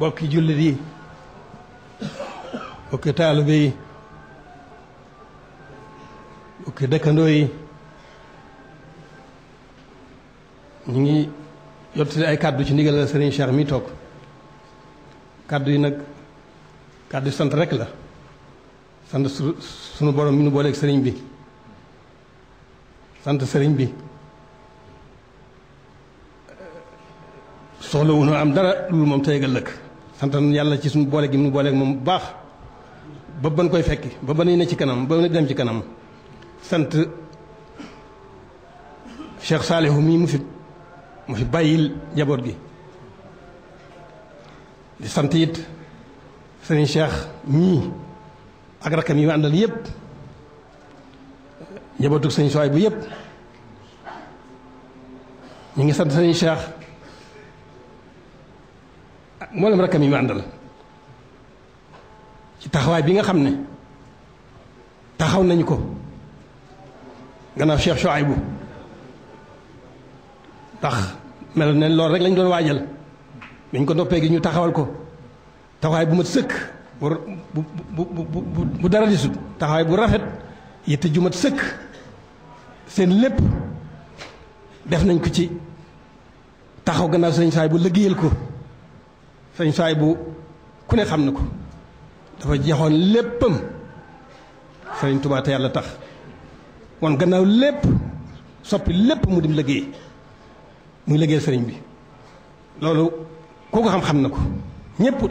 bokki jullit yi bokki taalibe yi bokki dëkkandoo yi ñu ngi yottali ay kàddu ci ndigal la sëriñ Cheikh mi toog kàddu yi nag kàddu yi sant rek la sant su sunu borom mi nu booleeg sëriñ bi sant sëriñ bi soxla wu ñu am dara loolu moom tey ëllëg sant yàlla ci suñu boole gi mu booleeg moom bu baax ba ban koy fekki ba ba ne ci kanam ba dem ci kanam sant Cheikh Saalihu mii mu fi mu fi bàyyil njaboot gi di sant it sëriñ Cheikh mii ak rakkam yi ma àndal yépp njabootu sëriñ Suwaay bu yépp ñu ngi sant sëriñ Cheikh ak mboolem rakkam yi ma àndal ci taxawaay bi nga xam ne taxaw nañu ko gannaaw Cheikh Suwaay ndax mel ne loolu rek lañ doon waajal biñ ko noppee gi ñu taxawal ko taxawaay bu ma sëkk bu bu bu bu bu dara di sut taxawaay bu rafet yitte ju mat sëkk seen lépp def nañ ko ci taxaw gannaaw sëñ saay bu liggéeyal ko sëñ saay bu ku ne xam na ko dafa jeexoon léppam sëriñ Tuubaa te yàlla tax wan gannaaw lépp soppi lépp mu dim liggéey muy liggéeyal sëriñ bi loolu koo ko xam-xam na ko ñëpp